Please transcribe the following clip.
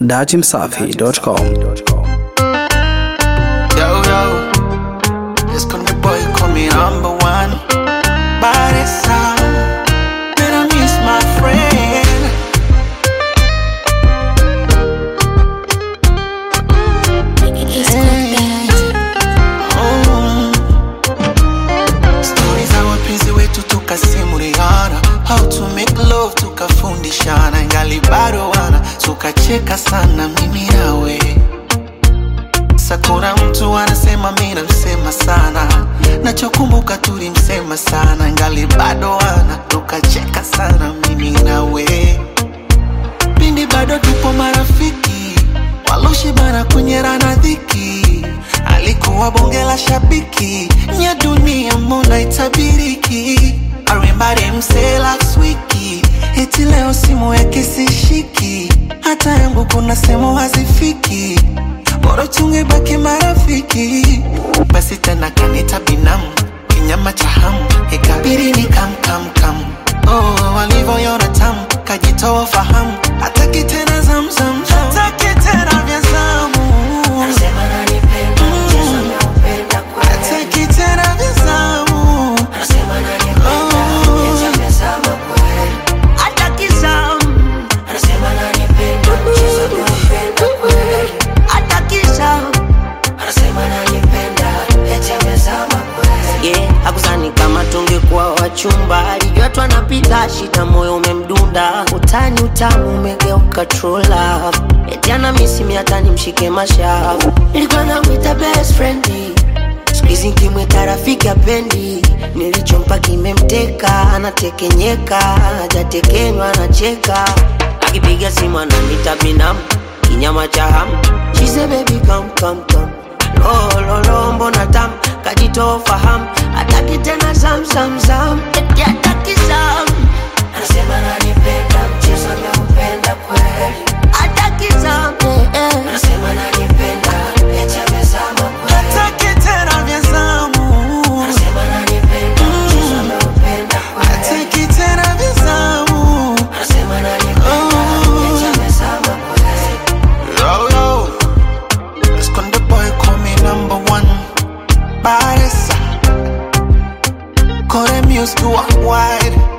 datimsafi.com. Yo, yo, it's come the boy, call me number one. Body sound, man, I miss my friend. Mm. Stories za wapenzi wetu tukasimuliana, how to make love tukafundishana, ingali bado wana tukacheka sana mimi nawe Sakura mtu anasema mi namsema sana, nachokumbuka tulimsema sana, ngali bado wana tukacheka sana mimi nawe, pindi bado tupo marafiki, waloshibana kunyerana dhiki, alikuwa bonge la shabiki, nya dunia mbona itabiriki, arimbari msela swiki, eti leo simu yake sishiki, hata yangu kuna sehemu hazifiki bora tungebaki marafiki basi tena kanita binamu kinyama cha hamu ikabidi ni kam kam kam oh, walivyoyona tamu kajitoa fahamu hataki tena zamzam hataki tena vya zamu hataki tena vya zamu hataki zamu hataki zamu yeah, hakuzani kama tungekuwa wachumba, alijua tu anapita shida, moyo umemdunda, utani utamu umegeuka true love, eti ana misi hata nimshike mashavu, nilikuwa namwita best friend siku hizi nkimwita rafiki apendi, nilichompa kimemteka, anatekenyeka, hajatekenywa anacheka, akipiga simu ananita binamu, kinyama cha hamu, she say baby come come come lololo mbona tam kajitoa fahamu hataki tena zam zam zam eti hataki zam anasema nanipenda mchezo ameupenda kweli hataki zam eh, eh. anasema nanipenda eti amezama kweli hataki tena vya zamu anasema nanipenda mchezo ameupenda kweli hataki tena vya zamu anasema nanipenda eti amezama kweli Yo, yo, let's con the boy call me number one. Baresa, call them used to walk wide.